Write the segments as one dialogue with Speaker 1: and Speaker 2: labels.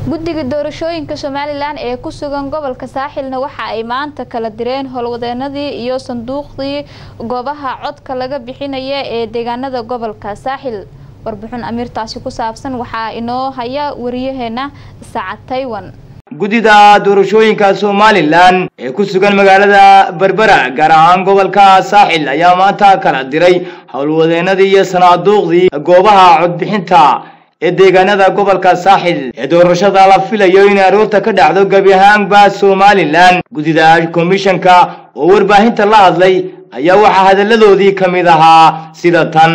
Speaker 1: guddiga doorashooyinka somalilan ee ku sugan gobolka saaxilna waxa ay maanta kala direen howlwadeenadii iyo sanduuqdii goobaha codka laga bixinaya ee deegaanada gobolka saaxil warbixin amiirtaasi ku saabsan waxaa inoo haya wariyaheena saacad taywan
Speaker 2: guddida doorashooyinka somalilan ee ku sugan magaalada berbera gaar ahaan gobolka saaxil ayaa maanta kala diray howlwadeenadii iyo sanaaduuqdii goobaha codbixinta ee deegaanada gobolka saaxil ee doorashada la filayo in aroorta ka dhacdo gebi ahaanba somalilan guddida komishanka oo warbaahinta la hadlay ayaa waxaa hadalladoodii ka mid ahaa sida tan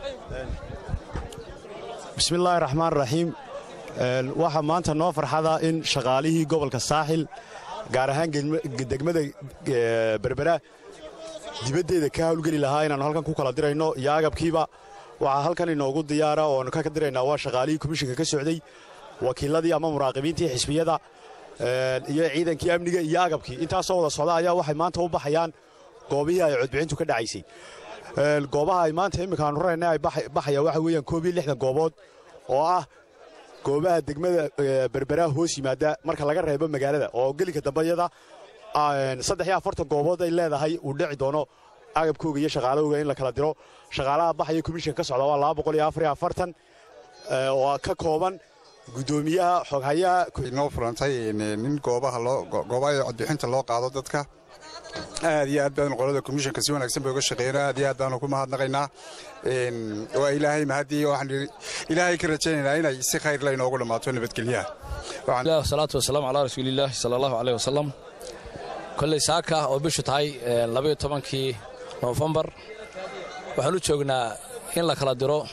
Speaker 3: bismillaahi raxmaan raxiim waxaa maanta noo farxada in shaqaalihii gobolka saaxil gaar ahaan degmada berbera dibaddeeda ka hawlgeli lahaa inaannu halkan ku kala dirayno iyo agabkiiba waxaa halkan inoogu diyaara oo aanu ka diraynaa waa shaqaalihii komishinka ka socday wakiiladii ama muraaqibiintii xisbiyada iyo ciidankii amniga iyo agabkii intaasoo wada socda ayaa waxay maanta u baxayaan goobihii ay codbixintu ka dhacaysay goobaha ay maanta imminka aanu rarayna ay baxayaan waxa weeyaan koob iyo lixdan goobood oo ah goobaha degmada berbera hoos yimaada marka laga reebo magaalada oo gelinka dambayada saddex iyo afartan goobood ay leedahay uu dhici doono agabkooga iyo shaqaalahooga in la kala diro shaqaalaha baxaya komishinka ka socda waa laba boqol iyo afar iyo afartan oo ka kooban guddoomiyaha xoghayaha
Speaker 4: inoo furantay nin goobaha loo goobaha codbixinta loo qaado dadka aad iyo aad baanu qolada komishinka si wanaagsan bay uga shaqeeyeen aad iyo aad baanu ku mahadnaqaynaa waa ilaahay mahadii waxaan ilaahay ka rajaynaynaa inay si khayr la inoogu dhammaato nabadgelyaha
Speaker 5: salaatu wasalaamu calaa rasuulillaahi sala allahu caleyh wasalam kolley saaka oo bishu tahay labayo tobankii noofembar waxaan u joognaa in la kala diro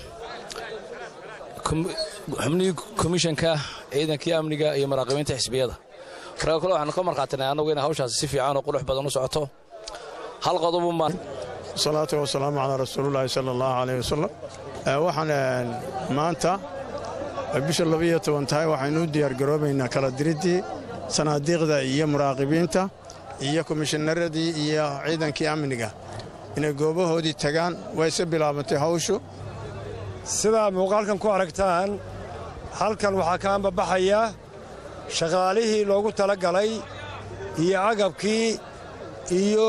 Speaker 5: xubnihii komishanka ciidankii amniga iyo maraaqibiinta xisbiyada marka kole waxaanu ka markhaatinay annagu inay hawshaasi si fiican oo qurux badan u socoto hal qodobu maan
Speaker 6: salaatu wasalaamu calaa rasuulillaahi sala allahu caleyh wasalam waxaan maanta bisha labayo toban tahay waxaynu u diyaargaroobaynaa kala diriddii sanaadiiqda iyo muraaqibiinta iyo komishineradii iyo ciidankii amniga inay goobahoodii tagaan wayse bilaabantay hawshu
Speaker 7: sidaa muuqaalkan ku aragtaan halkan waxaa ka ambabaxaya shaqaalihii loogu tala galay iyo agabkii iyo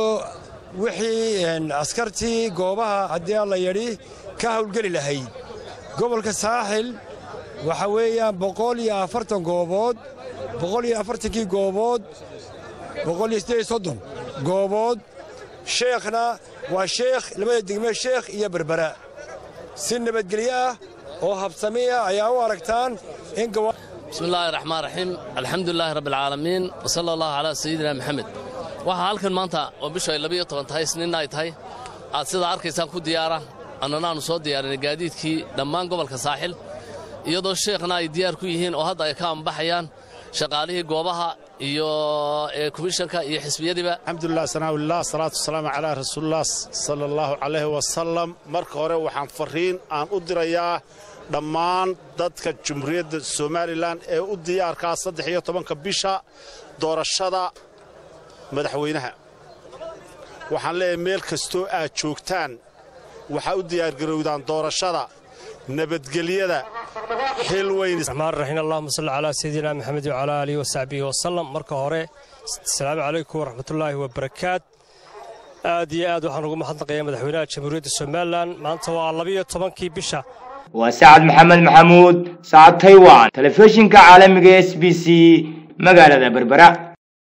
Speaker 7: wixii askartii goobaha haddii alla yadhi ka hawlgeli lahayd gobolka saaxil waxa weeyaan boqol iyo afartan goobood boqol iyo afartankii goobood boqol iyo siddeed iyo soddon goobood sheekhna waa sheekh labada degme sheekh iyo berbera si nabadgelyo ah oo habsamiya ayaa u aragtaan in
Speaker 8: bismi illaahi raxmaan raxiim alxamdulilaahi rabbialcaalamiin wa sala allahu calaa sayidina maxamed waxaa halkan maanta oo bishu ay labiyo toban tahay isniinna ay tahay aad sidaa arkaysaan ku diyaara annana aannu soo diyaarinay gaadiidkii dhammaan gobolka saaxil iyadoo sheekhna ay diyaar ku yihiin oo hadda ay ka ambaxayaan shaqaalihii goobaha iyo komishanka iyo xisbiyadiiba
Speaker 9: alxamdulilah sanaawilah salaatu wasalaamu calaa rasuulilah sala allahu calayhi wasalam marka hore waxaan farriin aan u dirayaa dhammaan dadka jumhuuriyadda somalilan ee u diyaarkaa saddex iyo tobanka bisha doorashada madaxweynaha waxaan leeyahay meel kastoo aad joogtaan waxaa u diyaargarowdaan doorashada nabadgelyada xil
Speaker 10: weyraxmaan raxiim allahuma salli calaa sayidina maxamed wacalaa aalihi wasaxbihi wasalam marka hore asalaamu calaykum waraxmatullaahi wabarakaat aad iyo aad waxaan ugu mahadnaqayaa madaxweynaha jamhuuriyadda somalilan maanta waa labiyo tobankii bisha
Speaker 2: waa sacad maxamed maxamuud sacad taywan telefishinka caalamiga s b c magaalada berbera